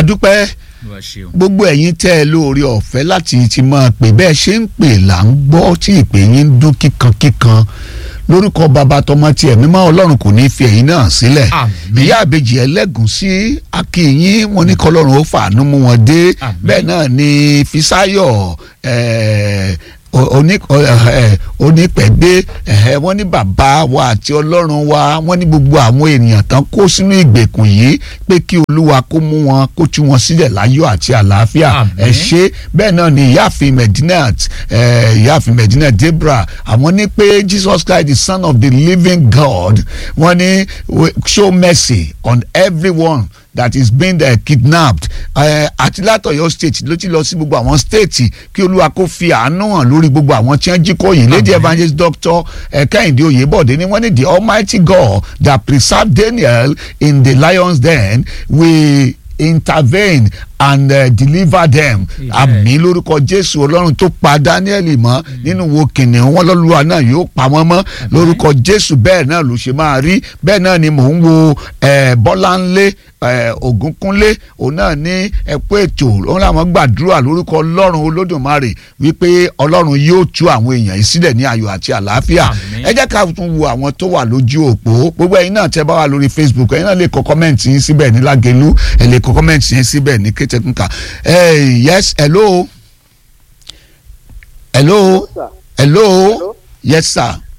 adúpẹ́ Olúwa ṣeun. gbogbo ẹ̀yin tẹ́ ẹ lóore ọ̀fẹ́ láti ti máa pè bẹ́ẹ̀ ṣe ń pè là ń gbọ́ tí ìpè yín ń dún kíkankíkan lórúkọ bàbá tọmọ tiẹ̀ mímọ́ ọlọ́run kò ní í fi ẹ̀yin náà sílẹ̀ Àmín. ìyá àbèjì ẹlẹ́gùn sí akínyín wọn ní kọlọ́run ó fàánú mú wọn dé Àmín. bẹ́ẹ̀ náà ni fisáyọ̀ ẹ̀ẹ́ oní ẹ onípẹ̀dé ẹ̀hẹ́ wọ́n ní bàbá wa àti ọlọ́run wa wọ́n ní gbogbo àwọn ènìyàn tán kó sínú ìgbèkùn yìí pé kí olúwa kó mú wọn kó tú wọn sílẹ̀ láyọ̀ àti àlàáfíà Àmín. ẹ ṣe bẹ́ẹ̀ náà ni ìyáàfin medinat ẹ ìyáàfin medinat debra àwọn ní pé jesus christ the son of the living god wọ́n ní we- show mercy on everyone that is being uh, kidnapped uh, àti látọ̀yọ́ state ló ti lọ sí gbogbo àwọn state kí olúwa kó fi àánú hàn lórí gbogbo àwọn tí wọ́n jí kó yìí lady Amen. evangelist doctor uh, kẹ́hìndé oyèbọ̀dé ni wọ́n ní the almighty god that preserved daniel in the lion's den will intervene and uh, deliver them Amen. àmì lórúkọ jésù ọlọ́run tó pa daniel mọ́ nínú wo kìnìún wọn lọ́lúwa náà yóò pa wọ́n mọ́ lórúkọ jésù bẹ́ẹ̀ náà ló ṣe máa rí bẹ́ẹ̀ náà ni mò ń wo eh, bọ́láńlé eh, ògúnkúnlé òun náà ní ẹ̀kọ́ ètò òun làwọn gbàdúrà lórúkọ ọlọ́run olódùmarè wípé ọlọ́run yóò tú àwọn èèyàn yìí sílẹ̀ ní ayọ̀ àti àlàáfíà Àmín. ẹ jẹ́ ká tún wo àwọn tó wà lójú òpó gbogbo ẹ̀yin náà tẹ́ bá wà lórí facebook ẹ̀yin náà lè kọ kọ́mẹ́ǹtì yín síbẹ̀ ní lágẹ̀lú ẹ̀ lè kọ kọ́mẹ́ǹtì yín síbẹ̀ ní kétékùnkà ẹ̀ yes hello hello sir. hello Hello? yes sir